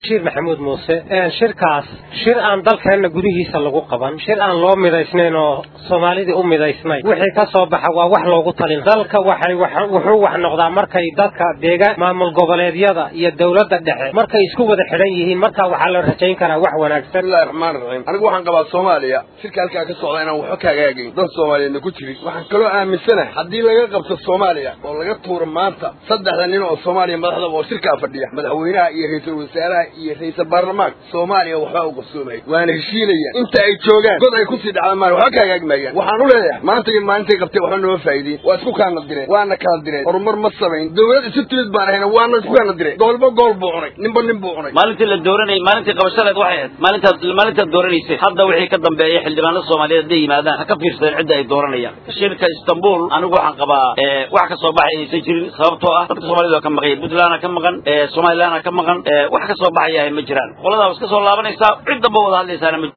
shiir maxamuud muuse shirkaas shir aan dalkeenna gudihiisa lagu qaban shir aan loo midaysnayn oo soomaalidii u midaysnayn wixii ka soo baxa waa wax loogu talin dalka waxay wuxuu wax noqdaa markay dadka deegaan maamul goboleedyada iyo dowladda dhexe markay isku wada xidhan yihiin markaa waxaa la rajayn karaa wax wanaagsan bismillahi raxmaan raxiim anigu waxaan qabaa soomaaliya shirka halkaa ka socda inaan waxba kaagaagayn dan soomaaliyeedna ku jirin waxaan kaloo aaminsanahay haddii laga qabto soomaaliya oo laga tuuro maanta saddexda nin oo soomaaliya madaxdaba oo shirkaa fadhiya madaxweynaha iyo ra-iisul wasaaraha iyo ra-iisal baarlamaanka soomaaliya waxbaa u qabsoomaya waana heshiinayaan inta ay joogaan god ay kusii dhacdaan maan waxba kaagaagmayaan waxaan u leeyahay maanta iyo maalintay qabtay waxba nooma faa'iidiin waa isku kaana direen waana kala direen horumar ma samayn dawlad isu timid baan ahayna waana isku kaana direen goolba gool buu cunay ninba nin buu cunay maalintii la dooranayay maalintii qabashadeed waxay ahayd maalintaad maalintaad dooranaysay hadda wixii ka dambeeya xildhibaanada soomaaliyeed hadday yimaadaan ha ka fiirsadeen cidda ay dooranayaan shirka istanbul anigu waxaan qabaa wax ka soo baxay aysan jirin sababtoo ah dadka soomaalida waa ka maqan puntland ka maqan somaliland ka maqan wax ka soo baxaya ma jiraan qoladaa was ka soo laabanaysaa cid damba wada hadlaysaana ma